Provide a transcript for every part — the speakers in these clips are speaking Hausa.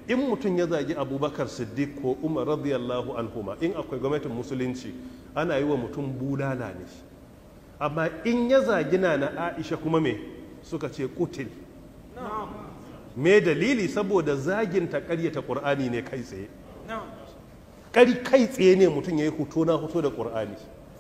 in mutum ya zagi abubakar siddiq ko umar radiyallahu anhuma in akwai gwamnatin musulunci ana yi wa mutum bulala ne amma in ya zagi na na aisha kuma me suka ce kutil me dalili saboda zagin ta karyata qur'ani ne kai tsaye kari kai tsaye ne mutum ya yi hoto na hoto da qur'ani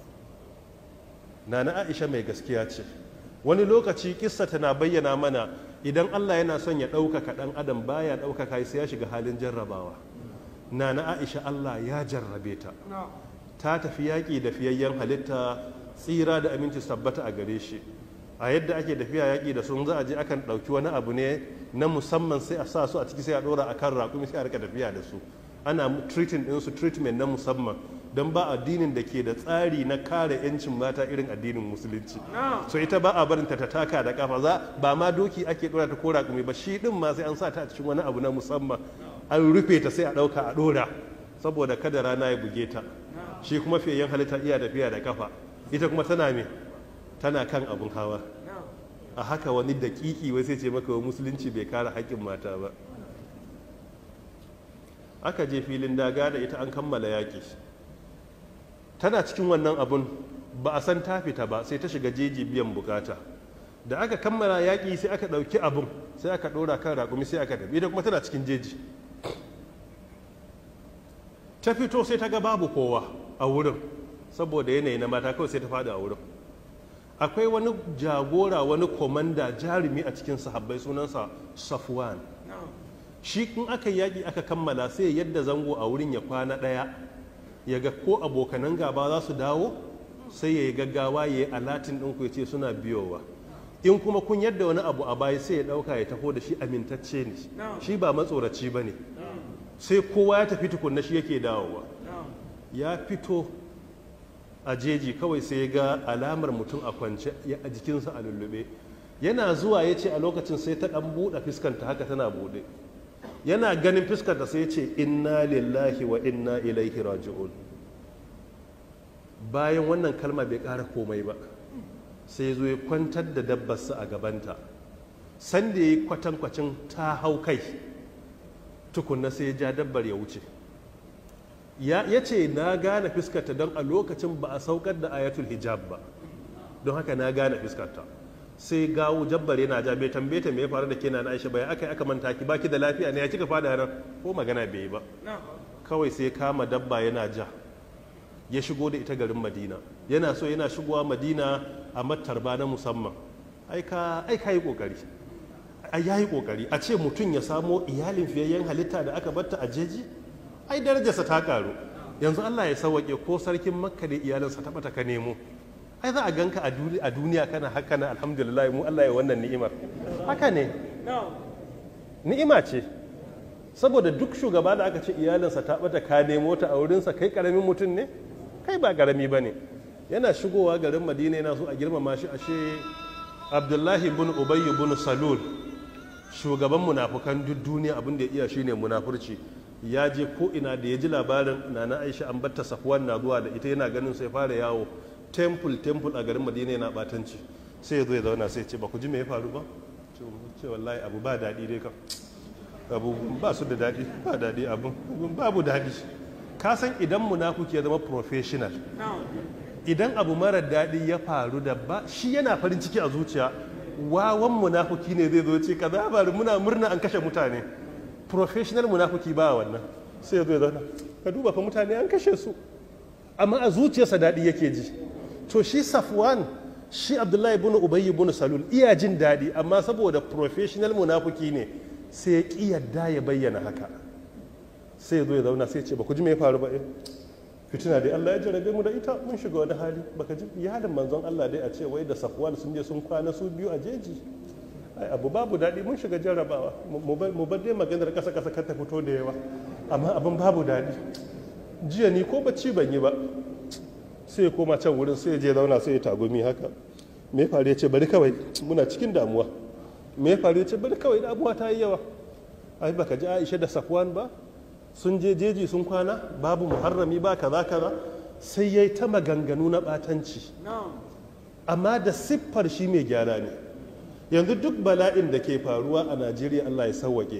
na na aisha mai gaskiya ce wani lokaci kissa tana bayyana mana idan allah yana son ya ɗaukaka ɗan adam baya ɗaukaka sai ya shiga halin jarrabawa na na aisha allah ya jarrabe ta ta tafi yaƙi da fiyayyen halitta tsira da aminci su tabbata a gare shi a yadda ake tafiya yaƙi da sun za a je akan ɗauki wani abu ne na musamman sai a sa su a ciki sai a ɗora a kan raƙumi sai a rika tafiya da su ana treating ɗinsu treatment na musamman don ba addinin da ke da tsari na kare 'yancin mata irin addinin musulunci so ita ba a barinta ta taka da kafa za ba ma doki ake ɗora ta ko raƙumi ba shi ɗin ma sai an sa ta a cikin wani abu na musamman an rufe ta sai a ɗauka a ɗora saboda kada rana ya buge ta shi kuma fiyayyen halitta iya tafiya da kafa ita kuma tana me tana kan abun hawa a haka wani daƙiƙi wai sai ce maka wa musulunci bai kare haƙƙin mata ba aka je filin daga da ita an kammala yaƙi tana cikin wannan abun ba a san ta fita ba sai ta shiga jeji biyan bukata da aka kammala yaƙi sai aka ɗauki abun sai aka ɗora kan raƙumi sai aka tafi ita kuma tana cikin jeji ta fito sai ta ga babu kowa a wurin saboda yanayi na mata kawai sai ta faɗi a wurin akwai wani jagora wani komanda jarumi a cikin sahabbai sunansa safwan shi in aka yaƙi aka kammala sai yadda zango a wurin ya kwana ɗaya ya ga ko abokanan gaba za su dawo sai ya yi gaggawa ya yi alatin ɗinku ya ce suna biyowa in kuma kun yadda wani abu a baya sai ya ɗauka ya taho da shi amintacce ne shi ba matsoraci ba ne sai kowa ya tafi tukunna shi yake dawowa ya fito a jeji kawai sai ya ga alamar mutum a kwance a jikinsa a lullube yana zuwa ya ce a lokacin sai ta ɗan buɗe fuskanta haka tana buɗe yana ganin fuskanta sai ya ce inna lillahi wa inna ilaihi raji'un bayan wannan kalma bai ƙara komai ba sai zo ya kwantar da dabbarsa a gabanta sanda ya yi kwatankwacin ta hau kai tukunna sai ya ja dabbar ya wuce ya ce na gane fuskarta don a lokacin ba a saukar da ayatul hijab ba don haka na gane fuskarta sai gawo jabbar yana ja bai tambaye ta me ya faru da ke na Aisha bai aka aka manta ki baki da lafiya ne ya kika fada nan ko magana bai yi ba kawai sai kama dabba yana ja ya shigo da ita garin Madina yana so yana shigowa Madina a matarba na musamman ai ka ai ka yi kokari ai yayi kokari a ce mutum ya samo iyalin fiyayyen halitta da aka batta a jeji ai darajarsa ta karu yanzu Allah ya sauwake ko sarkin Makka da iyalinsa ta bata ka nemo ai za a ganka a duniya kana haka na alhamdulillah mu Allah ya wannan ni'imar haka ne ni'ima ce saboda duk shugaba da aka ce iyalinsa ta bata ka nemo ta a wurinsa kai karamin mutum ne kai ba karami ba ne yana shigowa garin madina yana so a girmama shi ashe abdullahi bin ubayy bin salul shugaban munafukan duk duniya abin da ya iya shine munafurci ya je ko ina da ya ji labarin nana aisha an batta safwan na zuwa da ita yana ganin sai fara yawo temple temple a garin madina yana batanci sai ya zo ya zauna sai ce ba ku ji me ya faru ba ce wallahi abu ba daɗi dai kam abu ba su da daɗi ba daɗi abu babu daɗi ka san idan munafuki ya zama professional idan abu mara daɗi ya faru da ba shi yana farin ciki a zuciya wawan munafuki ne zai zo ce kaza faru muna murna an kashe mutane professional munafuki ba wannan sai ya zo ya zauna ka duba fa mutane an kashe su amma a zuciyarsa daɗi yake ji to shi safwan shi abdullahi ibn ubayy ibn salul iya jin daɗi amma saboda professional munafuki ne sai ya ƙi yadda ya bayyana haka sai ya zo ya zauna sai ce ba ku ji me ya faru ba eh fitina dai Allah ya jarabe mu da ita mun shiga wani hali baka ji iyalin manzon Allah dai a ce wai da safwan sun je sun kwana su biyu a jeji ai abu babu daɗi mun shiga jarrabawa mu bar dai maganar ƙasa ƙasa kar ta fito da yawa amma abin babu daɗi jiya ni ko bacci ban yi ba sai ya koma can wurin sai ya je zauna sai ya tagumi haka me ya faru ya ce bari kawai muna cikin damuwa me ya faru ya ce bari kawai damuwa ta yi yawa ai baka ji Aisha da Safwan ba sun je jeji sun kwana babu muharrami ba kaza kaza sai yayi ta maganganu na batanci amma da siffar shi mai gyara ne yanzu duk bala'in da ke faruwa a Najeriya Allah ya sauwake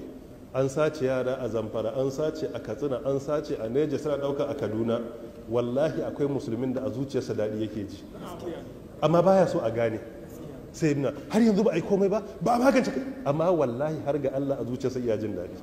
an sace yara a zamfara an sace a katsina an sace a neja suna ɗauka a kaduna wallahi akwai musulmin da a zuciyarsa daɗi yake ji amma baya so a gane sai na har yanzu ba a yi komai ba ba a magance amma wallahi har ga Allah a zuciyarsa iya jin daɗi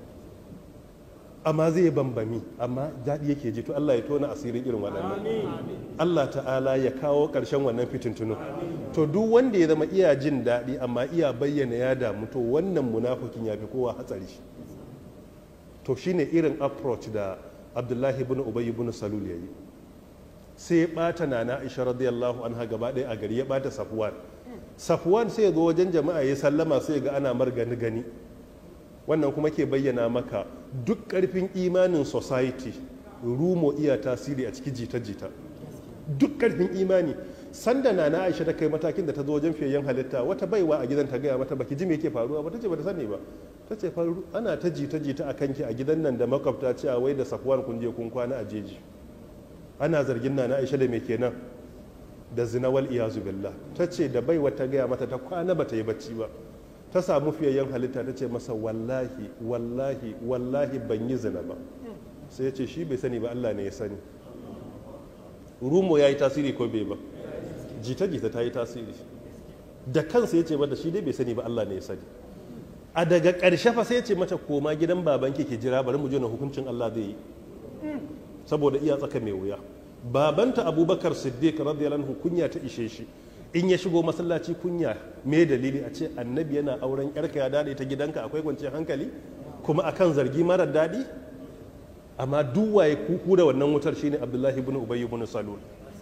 amma zai bambami amma daɗi yake ji to Allah ya tona asirin irin waɗannan Allah ta'ala ya kawo ƙarshen wannan fitintunu to duk wanda ya zama iya jin daɗi amma iya bayyana ya damu to wannan munafukin ya fi kowa hatsari to shine irin approach da Abdullahi ibn Ubay ibn Salul yayi sai ya ɓata nana Aisha radiyallahu anha gaba ɗaya a gari ya ɓata Safwan Safwan sai ya zo wajen jama'a ya sallama sai ga ana mar gani gani wannan kuma ke bayyana maka duk ƙarfin imanin society rumo iya tasiri a ciki jita-jita duk ƙarfin imani sanda na na aisha ta kai matakin da ta zo wajen fiyayyen halitta wata baiwa a gidan ta gaya mata baki ji me yake faruwa ba ta ce ba ta sani ba ta ce faru ana ta jita-jita a kanki a gidan nan da makwabta cewa wai da safuwan kun je kun kwana a jeji ana zargin na na aisha da me kenan da zinawal iyazu billah ta ce da baiwa ta gaya mata ta kwana ba ta yi bacci ba ta samu fiyayyen halitta ta ce masa wallahi wallahi wallahi ban yi zina ba sai ya ce shi bai sani ba Allah ne ya sani rumo ya yi tasiri ko bai ba jita-jita ta yi tasiri da kansa ya ce mata shi dai bai sani ba Allah ne ya sani a daga ƙarshe fa sai ya ce mata koma gidan babanki ke jira bari mu je na hukuncin Allah zai yi saboda iya tsaka mai wuya babanta abubakar siddiq radiyallahu anhu kunya ta ishe shi in ya shigo masallaci kunya me dalili a ce annabi yana auren yarka ya dade ta gidanka akwai kwanciyar hankali kuma akan zargi marar daɗi amma duk waye kuku da wannan wutar shine abdullahi ibn ubay ibn salul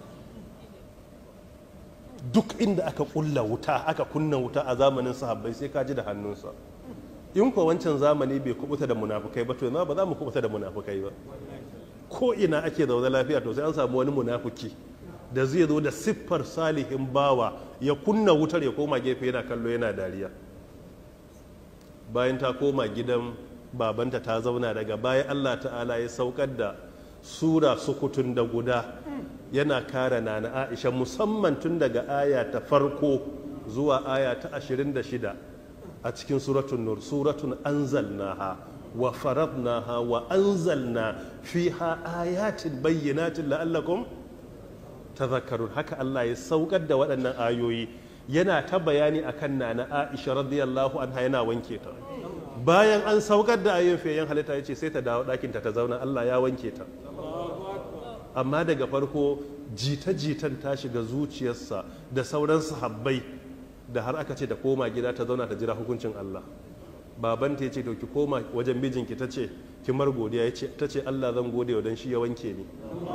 duk inda aka kulla wuta aka kunna wuta a zamanin sahabbai sai ka ji da hannunsa in ko wancan zamani bai kubuta da munafukai ba to yanzu ba za mu kubuta da munafukai ba ko ina ake zaune lafiya to sai an samu wani munafuki da zai zo da siffar salihin bawa ya kunna wutar ya koma gefe yana kallo yana dariya bayan ta koma gidan babanta ta zauna daga bayan allah ta'ala ya saukar da sura sukutun da guda yana kare na na aisha musamman tun daga aya ta farko zuwa aya ta 26 a cikin suratun nur suratun anzalnaha wa faradnaha wa anzalna fiha ayatin bayyinatin la'allakum tazakkarun haka Allah ya saukar da waɗannan ayoyi yana ta bayani akan nana Aisha radiyallahu anha yana wanke ta bayan an saukar da ayoyin fiyayen halitta ya ce sai ta dawo ɗakin ta ta zauna Allah ya wanke ta amma daga farko jita-jitan ta shiga zuciyarsa da sauran sahabbai da har aka ce ta koma gida ta zauna ta jira hukuncin Allah babanta ya ce to ki koma wajen mijinki ta ce ki mar godiya ya ce ta ce Allah zan gode wa don shi ya wanke ni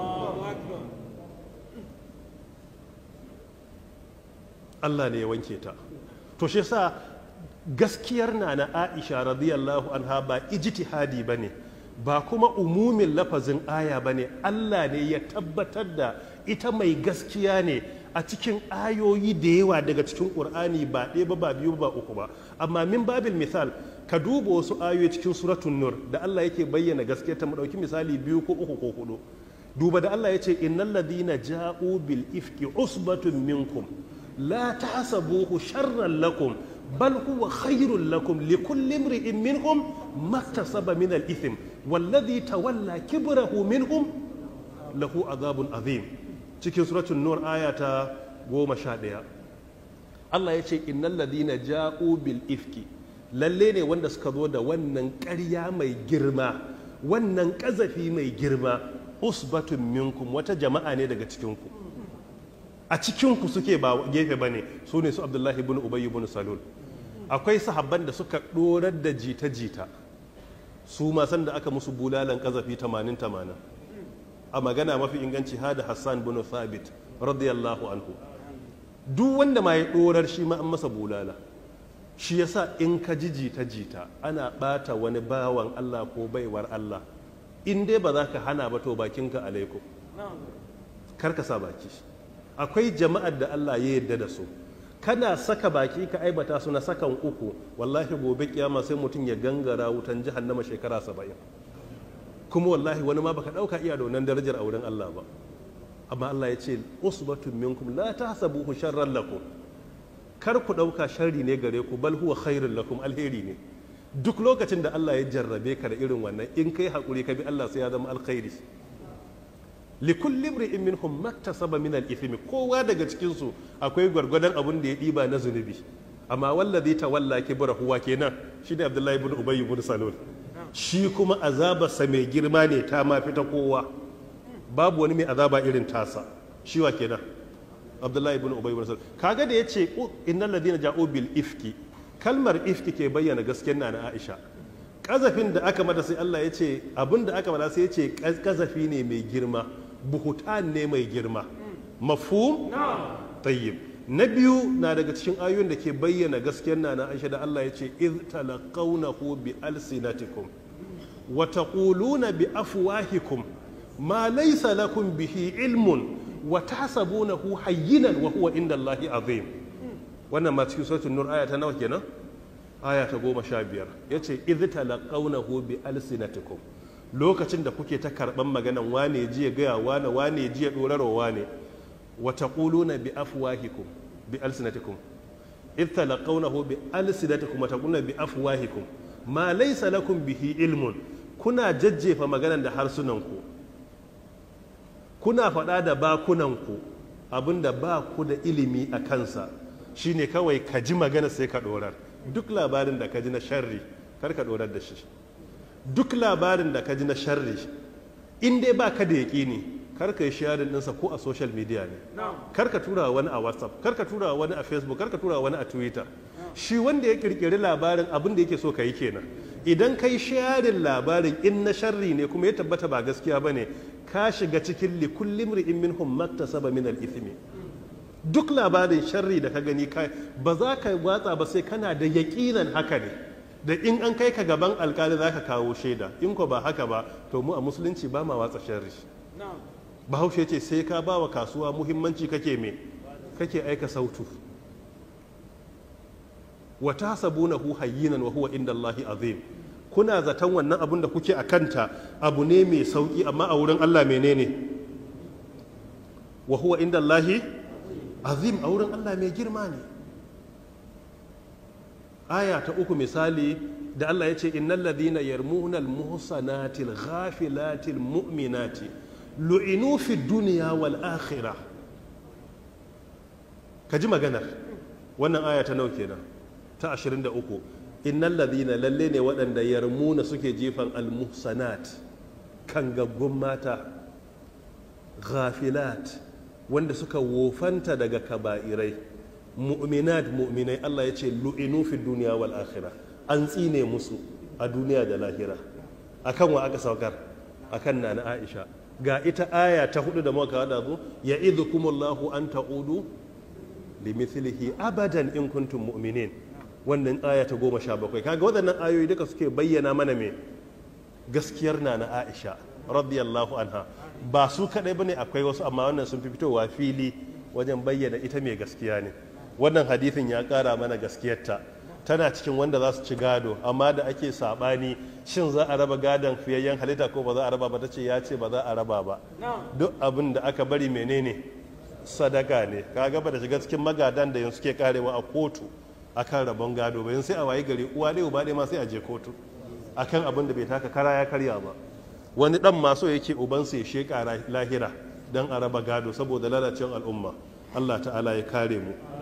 Allah ne ya wanke ta to shi sa gaskiyar na na Aisha radiyallahu anha ba ijtihadi bane ba kuma umumin lafazin aya bane Allah ne ya tabbatar da ita mai gaskiya ne a cikin ayoyi da yawa daga cikin Qur'ani ba ɗaya ba ba biyu ba uku ba amma min babil misal ka duba wasu ayoyi cikin suratun nur da Allah yake bayyana gaskiyar ta mu ɗauki misali biyu ko uku ko hudu duba da Allah ya ce innal ladina ja'u bil ifki usbatun minkum la tahsabuhu sharran lakum bal huwa khairun lakum likulli imri'in minhum maktasaba min al ithm walladhi tawalla kibrahu minhum lahu adhabun azim cikin suratul nur aya ta goma sha ɗaya Allah ya ce innal ladina ja'u bil ifki lalle ne wanda suka zo da wannan ƙarya mai girma wannan ƙazafi mai girma usbatun minkum wata jama'a ne daga cikinku a cikinku suke ba gefe ba ne su ne su abdullahi ibn ubay ibn salul akwai sahabban da suka ɗorar da jita-jita su ma da aka musu bulalan ƙazafi 80-80 a magana mafi inganci hada hassan bin thabit radiyallahu anhu duk wanda ma ya ɗorar shi ma an masa bulala shi yasa in ka ji jita-jita ana ɓata wani bawan Allah ko baiwar Allah in dai ba za ka hana ba to bakinka alaikum kar ka sa baki akwai jama'ar da Allah ya yarda da su kana saka baki ka aibata su na sakan uku wallahi gobe kiyama sai mutum ya gangara wutan jahannama shekara saba'in kuma wallahi wani ma baka dauka iya da wannan darajar a wurin Allah ba amma Allah ya ce usbatun minkum la tahsabuhu sharran lakum kar ku ɗauka sharri ne gare ku bal huwa khairun lakum alheri ne duk lokacin da Allah ya jarrabe ka da irin wannan in kai haƙuri ka bi Allah sai ya zama alkhairi likulli imri'in minhum maktasaba min al-ithmi kowa daga cikin su akwai gwargwadon abun da ya diba na zunubi amma wallazi tawalla kibrahu wa kenan shine Abdullahi ibn Ubay ibn Salul shi kuma azabarsa mai girma ne ta ma fita kowa babu wani mai azaba irin tasa shi wa kenan Abdullahi ibn Ubay ibn Salul kaga da yace innal ladina ja'u bil ifki kalmar ifki ke bayyana gaskiyar na Aisha kazafin da aka mata sai Allah ya ce abin da aka mata sai ya ce kazafi ne mai girma buhutan ne mai girma mafhum tayyib na biyu na daga cikin ayoyin da ke bayyana gaskiyar na Aisha da Allah ya ce iz talaqawnahu bi alsinatikum wa taquluna bi afwahikum ma laysa lakum bihi ilmun wa tahsabunahu hayyinan wa huwa inda Allahi azim wannan ma cikin suratul nur aya ta nawa kenan aya ta goma sha biyar ya ce idh talaqawnahu bi alsinatikum lokacin da kuke ta karban maganan wane ji ya gaya wane wane ji ya dorarwa wane wa taquluna bi afwahikum bi alsinatikum idh talaqawnahu bi alsinatikum wa taquluna bi afwahikum ma laysa lakum bihi ilmun kuna jajjefa maganan da harsunanku kuna faɗa da bakunanku abinda ba ku da ilimi a kansa shine kawai ka ji magana sai ka ɗorar duk labarin da ka ji na sharri kar ka ɗorar da shi duk labarin da ka ji na sharri in dai ba ka da yaƙini kar ka yi sharing ɗinsa ko a social media ne kar ka tura wani a whatsapp kar ka tura wani a facebook kar ka tura wani a twitter shi wanda ya kirkiri labarin abin da yake so ka yi kenan idan ka yi sharing labarin in na sharri ne kuma ya tabbata ba gaskiya ba ne ka shiga cikin likullim ri'in minhum maktasaba min al-ithmi duk labarin sharri da ka gani ba za ka watsa ba sai kana da yaƙinan haka ne da in an kai ka gaban alkali za ka kawo shaida in ko ba haka ba to mu a musulunci ba ma watsa sharri bahaushe ce sai ka ba wa kasuwa muhimmanci kake me kake aika sautu wa tahsabunahu hayyinan wa huwa inda Allahi azim kuna zaton wannan abun da kuke a kanta abu ne mai sauki amma a wurin Allah menene wa huwa inda Allahi azim a wurin Allah mai girma ne aya ta uku misali da Allah ya ce innal ladina yarmuna al muhsanati al ghafilati al mu'minati lu'inu fi dunya wal akhirah kaji maganar wannan aya ta nawa kenan ta 23 innal ladina lalle ne waɗanda yarmuna suke jefan al muhsanat kan gaggun mata ghafilat wanda suka wofanta daga kaba'irai mu'minat mu'minai Allah ya ce lu'inu fi duniya wal akhirah an tsine musu a duniya da lahira akan wa aka saukar akan nana Aisha ga ita aya ta hudu da muka hada zu ya idhukumullahu an ta'udu limithlihi abadan in kuntum mu'minin wannan aya ta goma sha bakwai kaga waɗannan ayoyi duka suke bayyana mana me gaskiyar nana Aisha radiyallahu anha ba su kadai bane akwai wasu amma wannan sun fi fitowa fili wajen bayyana ita mai gaskiya ne wannan hadithin ya kara mana gaskiyarta tana cikin wanda za su ci gado amma da ake sabani shin za a raba gadon fiyayyen halitta ko ba za a raba ba ta ce ya ce ba za a raba ba duk abin da aka bari menene sadaka ne kaga ba da shiga cikin magadan da yanzu suke karewa a kotu akan rabon gado bayan sai a wayi gari uwa ɗaya uba ɗaya ma sai a je kotu akan abin da bai taka kara ya karya ba wani dan maso yake ubansa ya sheka lahira don a raba gado saboda lalacewar al'umma Allah ta'ala ya kare mu